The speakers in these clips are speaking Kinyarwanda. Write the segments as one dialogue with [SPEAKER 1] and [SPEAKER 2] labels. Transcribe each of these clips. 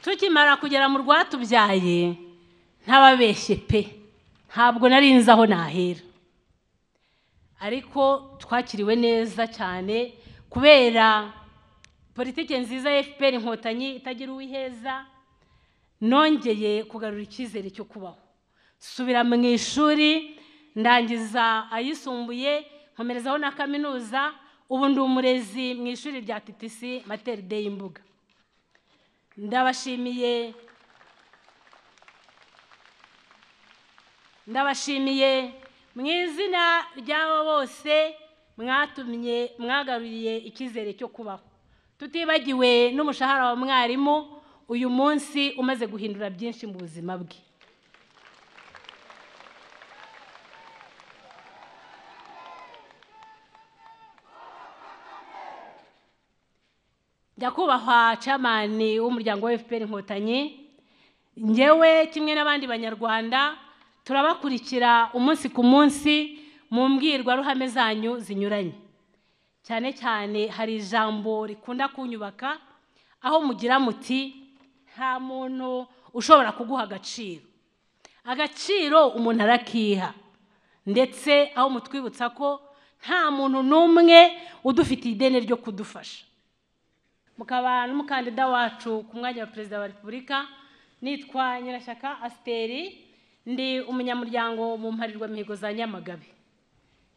[SPEAKER 1] tukimara kugera mu rwatubyaye ntababeshye pe ntabwo nari nzi aho nahera ariko twakiriwe neza cyane kubera politiki nziza ya fpr inkotanyi itagira uwiheza nongeye kugarura icyizere cyo kubaho subira mu ishuri ndangiza ayisumbuye nkomerezaho na kaminuza ubu ndi umurezi mu ishuri rya TTC materi de y'imbuga ndabashimiye ndabashimiye mu izina ry'abo bose mwatumye mwagaruriye icyizere cyo kubaho tutibagiwe n'umushahara wa mwarimu uyu munsi umaze guhindura byinshi mu buzima bwe nyakubahwa camani w'umuryango wa fpr inkotanyi ngewe kimwe n'abandi banyarwanda turabakurikira umunsi ku munsi mu mbwirwaruhame zanyu zinyuranye cyane cyane hari ijambo rikunda kunyubaka aho mugira muti nta muntu ushobora kuguha agaciro agaciro umuntu arakiha ndetse aho mutwibutsa ko nta muntu n'umwe udufitiye ideni ryo kudufasha mukaba n'umukandida wacu ku mwanya wa perezida wa repubulika nitwa nyirashyaka asiteri ndi umunyamuryango mu mparirwamihigo za nyamagabe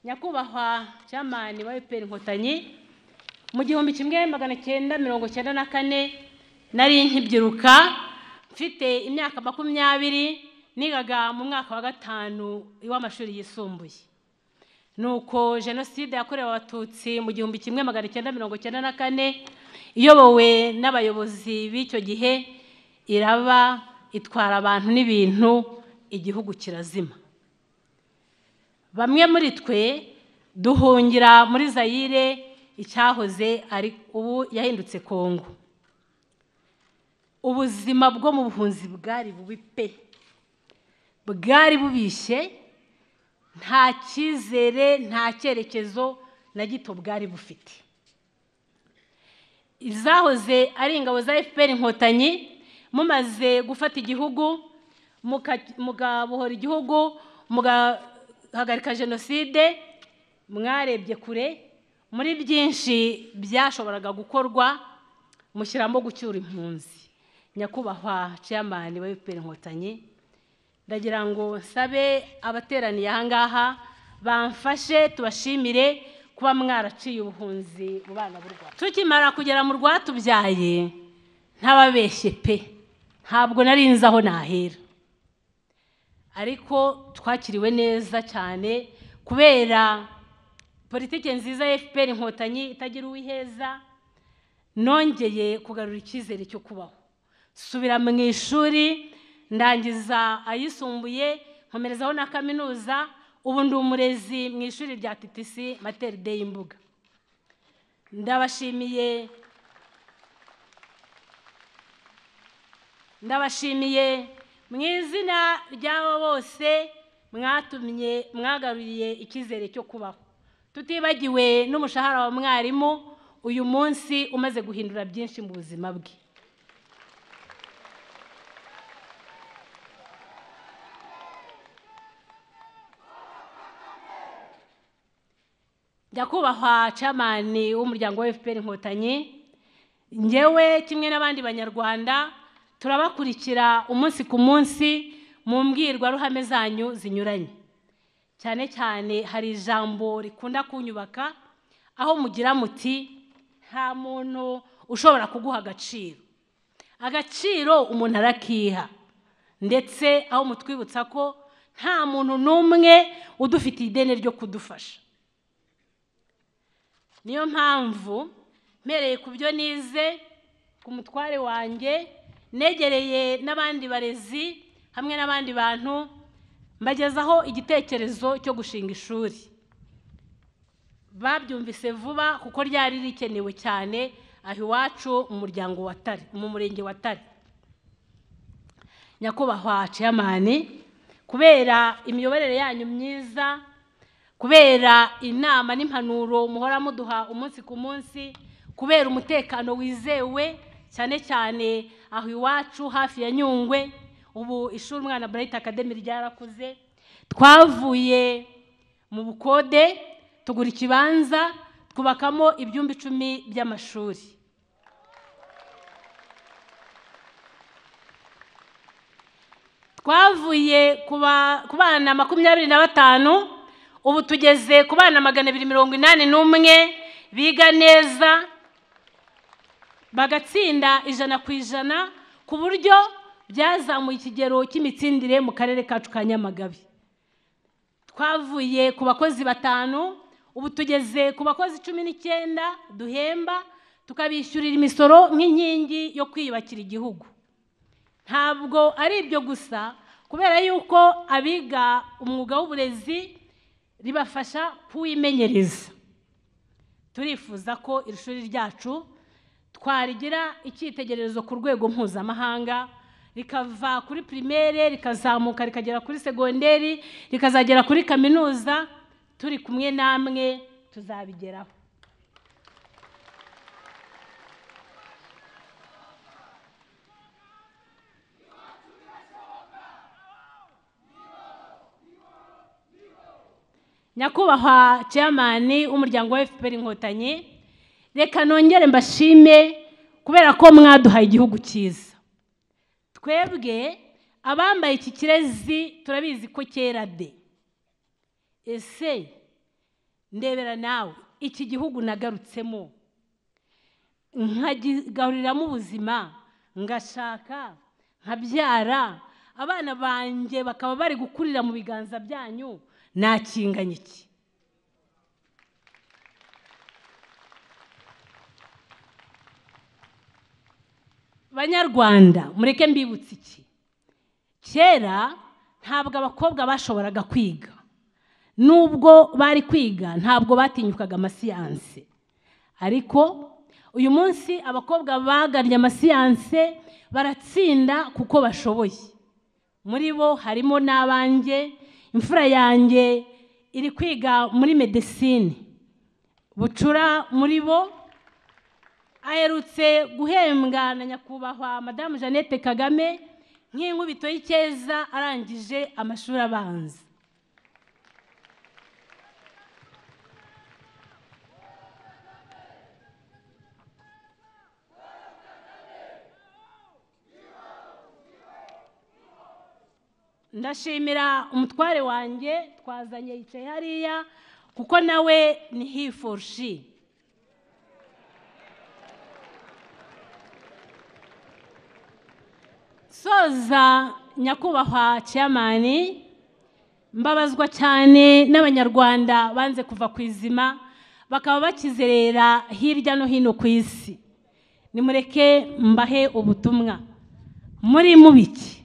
[SPEAKER 1] nyakubahwa cyamani wa efuperi inkotanyi mu gihumbi kimwe magana cyenda mirongo cyenda na kane nari nkibyiruka mfite imyaka makumyabiri nigaga mu mwaka wa gatanu w'amashuri yisumbuye ni uko jenoside yakorewe abatutsi mu gihumbi kimwe magana cyenda mirongo cyenda na kane iyobowe n'abayobozi b'icyo gihe iraba itwara abantu n'ibintu igihugu kirazima bamwe muri twe duhungira muri zayire icyahoze ari ubu yahindutse kongo ubuzima bwo mu buhunzi bwari bubi pe bwari bubishye nta cyizere nta cyerekezo na gito bwari bufite izahoze ari ingabo za fpr inkotanyi mumaze gufata igihugu mugabohora igihugu mugahagarika jenoside mwarebye kure muri byinshi byashoboraga gukorwa mushyiramo gucyura impunzi nyakubahwa ciyamani wa fpr inkotanyi ndagira ngo nsabe abateraniye ahangaha bamfashe tubashimire kuba mwaraciye ubuhunzi mu bana b'u rwanda tukimara kugera mu rwatubyaye ntababeshye pe ntabwo nari nzi aho nahera ariko twakiriwe neza cyane kubera politiki nziza ya fpr inkotanyi itagira uwiheza nongeye kugarura icyizere cyo kubaho subira mu ishuri ndangiza ayisumbuye nkomerezaho na kaminuza ubu ndi umurezi mu ishuri rya TTC materi de y'imbuga ndabashimiye ndabashimiye mu izina ry'abo bose mwatumye mwagaruriye icyizere cyo kubaho tutibagiwe n'umushahara wa mwarimu uyu munsi umaze guhindura byinshi mu buzima bwe nyakubahwa camani w'umuryango wa fpr inkotanyi ngewe kimwe n'abandi banyarwanda turabakurikira umunsi ku munsi mu mbwirwaruhame zanyu zinyuranye cyane cyane hari ijambo rikunda kunyubaka aho mugira muti nta muntu ushobora kuguha agaciro agaciro umuntu arakiha ndetse aho mutwibutsa ko nta muntu n'umwe udufitiye ideni ryo kudufasha niyo mpamvu mpereye ku byo nize ku mutware wanjye negereye n'abandi barezi hamwe n'abandi bantu mbagezaho igitekerezo cyo gushinga ishuri babyumvise vuba kuko ryari rikenewe cyane aho iwacu mu muryango wa tare mu murenge wa tare nyakubahwa ciyamani kubera imiyoborere yanyu myiza kubera inama n'impanuro muhora muduha umunsi ku munsi kubera umutekano wizewe cyane cyane aho iwacu hafi ya nyungwe ubu ishuri umwana burayiti akademi ryarakuze twavuye mu bukode tugura ikibanza twubakamo ibyumba icumi by'amashuri twavuye ku bana makumyabiri na batanu ubu tugeze ku bana magana abiri mirongo inani n'umwe biga neza bagatsinda ijana ku ijana ku buryo byazamuye ikigero cy'imitsindire mu karere kacu ka nyamagabe twavuye ku bakozi batanu ubu tugeze ku bakozi cumi n'icyenda duhemba tukabishyurira imisoro nk'inkingi yo kwiyubakira igihugu ntabwo ari ibyo gusa kubera yuko abiga umwuga w'uburezi ribafasha kuwimenyereza turifuza ko iri shuri ryacu twarigira icyitegererezo ku rwego mpuzamahanga rikava kuri pirimere rikazamuka rikagera kuri segonderi rikazagera kuri kaminuza turi kumwe namwe tuzabigeraho nyakubahwa chairman w'umuryango wa FPR inkotanyi reka nongere mbashime kubera ko mwaduhaye igihugu cyiza twebwe abambaye iki kirezi turabizi ko kera de ese ndebera nawe iki gihugu nagarutsemo nkagigaruriramo ubuzima ngashaka nkabyara abana banjye bakaba bari gukurira mu biganza byanyu nakinganya iki banyarwanda mureke mbibutse iki kera ntabwo abakobwa bashoboraga kwiga nubwo bari kwiga ntabwo batinyukaga amasiyanse ariko uyu munsi abakobwa bagannye amasiyanse baratsinda kuko bashoboye muri bo harimo n'abanjye imfura yanjye iri kwiga muri medesine bucura muri bo aherutse guhembwa na nyakubahwa madamu jeannette kagame nk'inkubito y'icyeza arangije amashuri abanza ndashimira umutware wanjye twazanye yicaye hariya kuko nawe ni he for she soza nyakubahwa ciyamani mbabazwa cyane n'abanyarwanda banze kuva ku izima bakaba bakizerera hirya no hino ku isi nimureke mbahe ubutumwa muri mubiki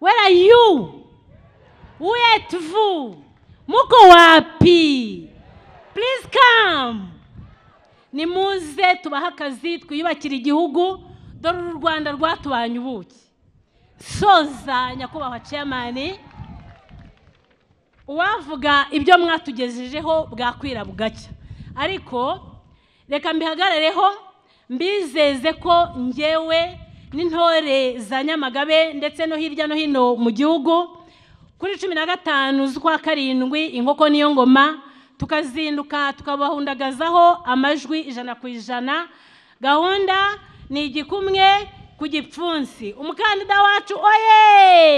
[SPEAKER 1] Where are you? Où êtes-vous? Muko wapi? Please come. Nimuze tubahe akazi twiyubakire igihugu dore uru Rwanda rwatubanye ubuki. Soza nyakubahwa chairman uwavuga ibyo mwatugejejeho bwakwira bugacya ariko reka mbihagarereho mbizeze ko njyewe n'intore za nyamagabe ndetse no hirya no hino mu gihugu kuri cumi na gatanu z'ukwa karindwi inkoko niyo ngoma tukazinduka tukabahundagazaho amajwi ijana ku ijana gahunda ni igikumwe ku gipfunsi umukandida wacu oye